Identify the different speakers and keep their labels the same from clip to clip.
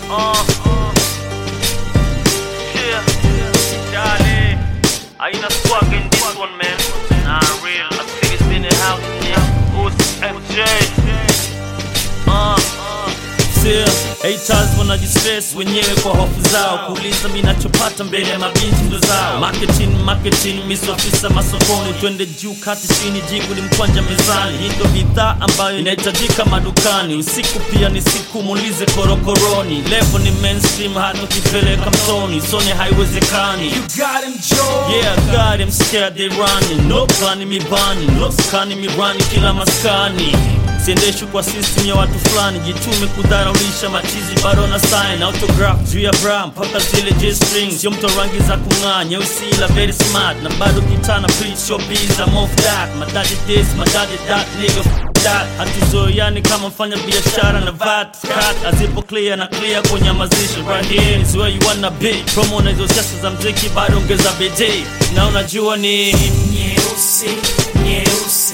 Speaker 1: Uh, yeah, Charlie. Aina swag in this one, man. Nah, real. I think it's in the house, yeah. Who's FJ? Uh, uh.
Speaker 2: Sia, haters wanajistress wenyewe kwa hofu zao kuuliza minachopata mbele ya mabinti ndo zao marketing marketing misofisa masokoni twende juu kati chini jigu ni mkwanja mezani hii ndo bidhaa ambayo inahitajika madukani usiku pia ni siku muulize korokoroni levo ni mainstream hata ukipeleka mtoni sone haiwezekani
Speaker 3: You got him, Joe.
Speaker 2: Yeah, I got him scared they running No plani mi bani No skani mi rani kila maskani siendeshwi kwa system ya watu fulani jitume kudharaulisha machizi bado na sign autograph juu ya bra mpaka zile j string sio mto rangi za kung'aa nyeusi ila very smart na bado kitana preach your biz I'm off that madadi this madadi that nigga f- that hatuzoeani kama mfanya biashara na vat cut azipo clear na clear kunyamazisha right here is where you wanna be promo na hizo siasa za mziki bado ongeza bidii na unajua ni
Speaker 3: Nyeusi, nyeusi,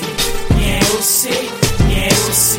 Speaker 3: nyeusi, nyeusi,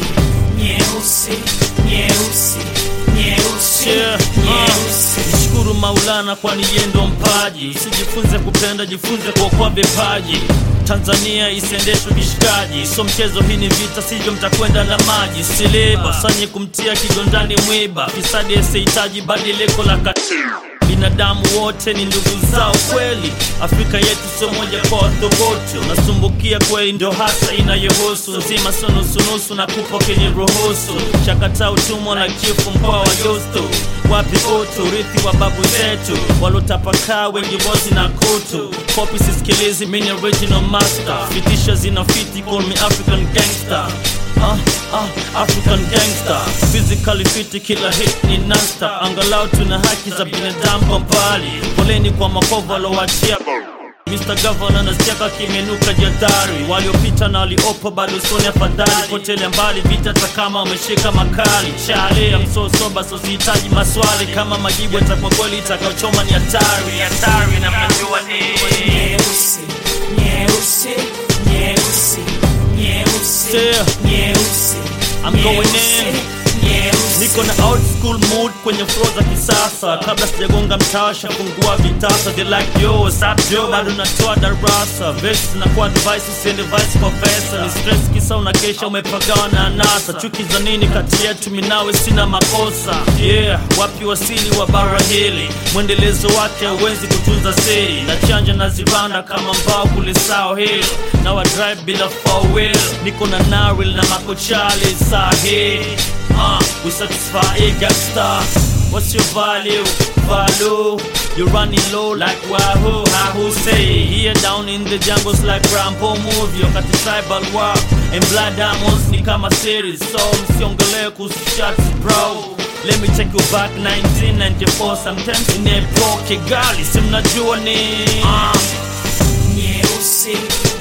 Speaker 3: nyeusi, nyeusi, nyeusi,
Speaker 2: Yeah,
Speaker 3: nyeusi.
Speaker 2: uh, Mshukuru Maulana kwani yeye ndo mpaji. Usijifunze kupenda, jifunze kuokoa vipaji. Tanzania isiendeshwe kishikaji, so mchezo, hii ni vita, sivyo mtakwenda na maji. Siliba sanye kumtia kigondani mwiba, fisadi asihitaji badiliko la katiba. Binadamu wote ni ndugu zao kweli, Afrika yetu sio moja kwa wathogote. Unasumbukia kweli, ndio hasa inayohusu nzima, sio nusunusu na kupo kenye ruhusu. Chakata utumwa na chifu mkoa wa Justo, wapi utu, urithi wa babu zetu walotapakaa, wengi bozi na kutu. Kopi sisikilizi, mini original master, fitisha zinafiti, call me African gangster. Ah, ah, African gangster physically fit, kila hit ni nasta. Angalau tuna haki za binadamu kwa mbali. Poleni kwa makovu alowachia Mr. Governor nasikiaka kimenuka jadari, waliopita na waliopo bado soni afadhali, potele mbali vita hata kama wameshika makali. Chale ya msosoba so sihitaji maswali, kama majibu yatakuwa kweli, itakaochoma ni hatari, hatari na mnajua ni
Speaker 3: Nyeusi, nyeusi, nyeusi, nyeusi,
Speaker 2: Yeah.
Speaker 3: nyeusi.
Speaker 2: I'm going
Speaker 3: nyeusi,
Speaker 2: in.
Speaker 3: nyeusi.
Speaker 2: Niko na old school mood kwenye flow za kisasa, kabla sijagonga mtasha fungua vitasa, they like yo what's up yo, bado natoa darasa, verse zinakuwa device, usiende vice kwa pesa, ni stress kisa unakesha umepagawa na anasa, chuki za nini kati yetu, minawe sina makosa, yeah, wapi wasili wa bara hili, mwendelezo wake hauwezi kutunza siri, na chanja na zibanda kama mbao kule sao hill, na wa drive bila four wheel, niko na naril na makochali sahi Uh, we satisfy a gangster. What's your value? Value. You're running low like Wahoo. Wahoo say. Here down in the jungles like Rambo movie. Wakati tribal war and blood diamonds ni kama series. So msiongelee kuhusu shots bro. Let me take you back 1994 sometimes in a Kigali. Si mnajua ni uh,
Speaker 3: Nyeusi,